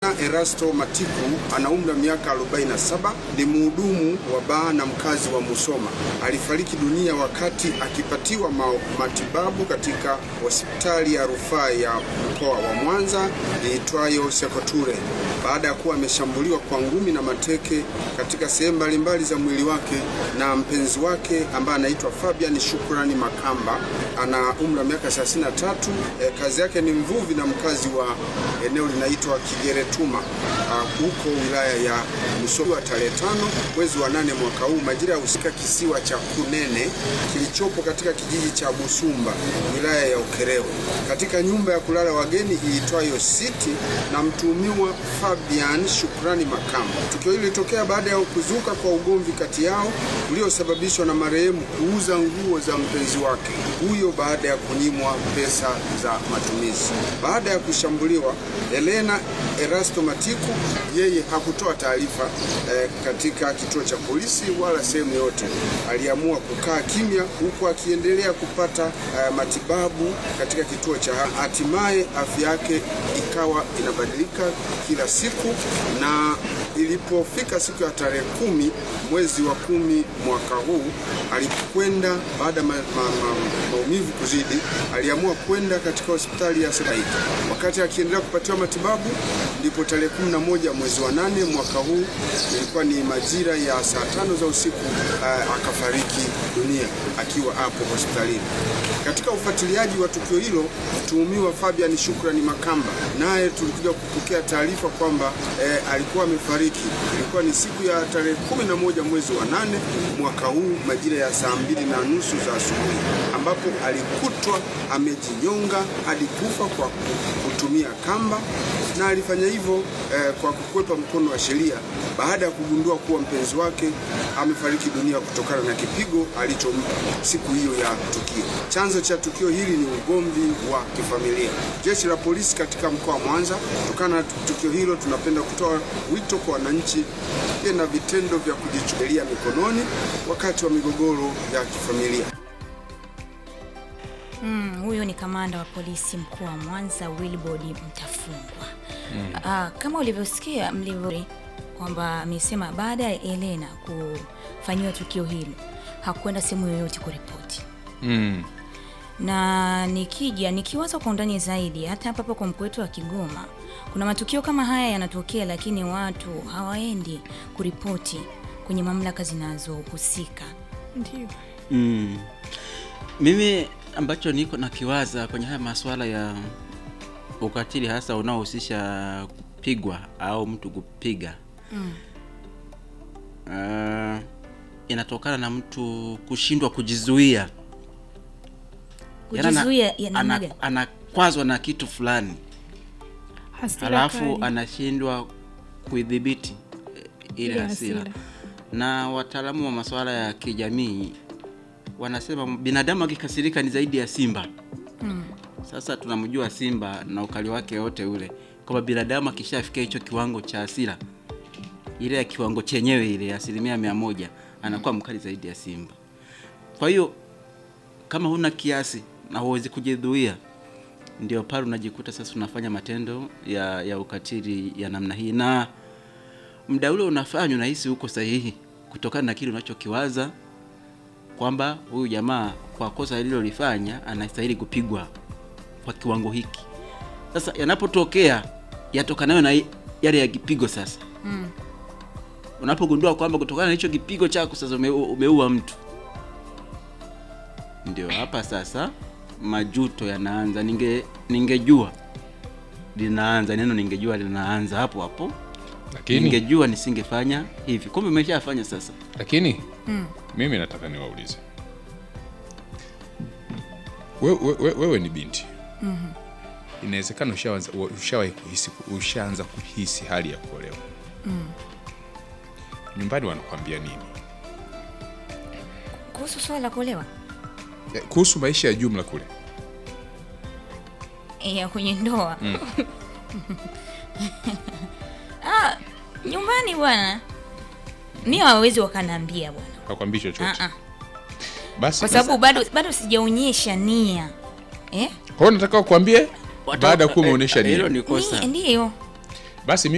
Elena Erasto Matiku ana umri wa miaka 47, ni mhudumu wa baa na mkazi wa Musoma. Alifariki dunia wakati akipatiwa ma matibabu katika hospitali ya rufaa ya mkoa wa Mwanza iitwayo Sekoture baada ya kuwa ameshambuliwa kwa ngumi na mateke katika sehemu mbalimbali za mwili wake na mpenzi wake ambaye anaitwa Fabian Shukrani Makamba, ana umri wa miaka 33. E, kazi yake ni mvuvi na mkazi wa eneo linaitwa Kigeretuma huko wilaya ya Musoma. Tarehe tano mwezi wa nane mwaka huu majira ya usiku, kisiwa cha Kunene kilichopo katika kijiji cha Busumba wilaya ya Ukerewe katika nyumba ya kulala wageni iitwayo City na mtuhumiwa Fabian Shukrani Makamba. Tukio hili lilitokea baada ya kuzuka kwa ugomvi kati yao uliosababishwa na marehemu kuuza nguo za mpenzi wake huyo baada ya kunyimwa pesa za matumizi. Baada ya kushambuliwa, Elena Erasto Matiku yeye hakutoa taarifa eh, katika kituo cha polisi wala sehemu yote. Aliamua kukaa kimya huku akiendelea kupata eh, matibabu katika kituo cha hatimaye afya yake ikawa inabadilika kila siku na ilipofika siku ya tarehe kumi mwezi wa kumi mwaka huu alikwenda baada ya ma, ma, ma, maumivu kuzidi, aliamua kwenda katika hospitali ya Said. Wakati akiendelea kupatiwa matibabu, ndipo tarehe kumi na moja mwezi wa nane mwaka huu, ilikuwa ni majira ya saa tano za usiku, uh, akafariki dunia akiwa hapo hospitalini. Katika ufuatiliaji wa tukio hilo, mtuhumiwa Fabian Shukrani Makamba naye tulikuja kupokea taarifa kwamba eh, alikuwa amefariki. Ilikuwa ni siku ya tarehe kumi na moja mwezi wa nane mwaka huu majira ya saa mbili na nusu za asubuhi, ambapo alikutwa amejinyonga hadi kufa kwa kutumia kamba, na alifanya hivyo eh, kwa kukwepa mkono wa sheria baada ya kugundua kuwa mpenzi wake amefariki dunia kutokana na kipigo alichompa siku hiyo ya tukio. Chanzo cha tukio hili ni ugomvi wa kifamilia. Jeshi la polisi katika mkoa wa Mwanza, kutokana na tukio hilo, tunapenda kutoa wito kwa wananchi na vitendo vya kujichukulia mikononi wakati wa migogoro ya kifamilia. Mm, huyo ni kamanda wa polisi mkuu wa Mwanza Wilbrod Mtafungwa. Mm. Ah, kama ulivyosikia mlivyo kwamba amesema baada ya Elena kufanyiwa tukio hilo hakwenda sehemu yoyote kuripoti. Mm. Na nikija nikiwaza kwa undani zaidi, hata hapa hapa kwa mkoa wetu wa Kigoma kuna matukio kama haya yanatokea, lakini watu hawaendi kuripoti kwenye mamlaka zinazohusika. Ndio. Mm. Mimi ambacho niko nakiwaza kwenye haya masuala ya ukatili hasa unaohusisha kupigwa au mtu kupiga Mm. uh, inatokana na mtu kushindwa kujizuia Yaani ana- Kujizuia ya namna ana- gani? anakwazwa na kitu fulani Hasira halafu kali. anashindwa kuidhibiti eh, ile Ile hasira hasira. na wataalamu wa masuala ya kijamii wanasema binadamu akikasirika ni zaidi ya simba Mm. sasa tunamjua simba na ukali wake wote ule kwamba binadamu akishafikia hicho kiwango cha hasira ile ya kiwango chenyewe ile ya asilimia mia moja anakuwa mkali zaidi ya simba kwa hiyo kama huna kiasi na huwezi kujidhuia ndio pale unajikuta sasa unafanya matendo ya, ya ukatili ya namna hii na muda ule unafanya unahisi uko sahihi kutokana na kile unachokiwaza kwamba huyu jamaa kwa kosa alilolifanya anastahili kupigwa kwa kiwango hiki. Sasa yanapotokea yatokanayo na yale ya kipigo sasa, Mm. unapogundua kwamba kutokana na hicho kipigo chako sasa ume, umeua mtu, ndio hapa sasa majuto yanaanza. Ninge ningejua linaanza neno, ningejua linaanza hapo hapo, Lakini ningejua nisingefanya hivi, kumbe umeshafanya sasa. lakini Mm. mimi nataka niwaulize wewe, wewe, wewe ni binti inawezekana ushaanza- ushawahi kuhisi ushaanza kuhisi hali ya kuolewa nyumbani wanakwambia nini Kuhusu swala la kuolewa Eh, kuhusu maisha ya jumla kule ya kwenye ndoa ah, nyumbani bwana mi hawawezi wakaniambia bwana hakwambii chochote Ah, ah. basi kwa sababu bado bado sijaonyesha nia eh? kwa hiyo nataka kuambie baada ya kuwa Eh, umeonyesha hilo nini ni kosa. Ni- ndiyo basi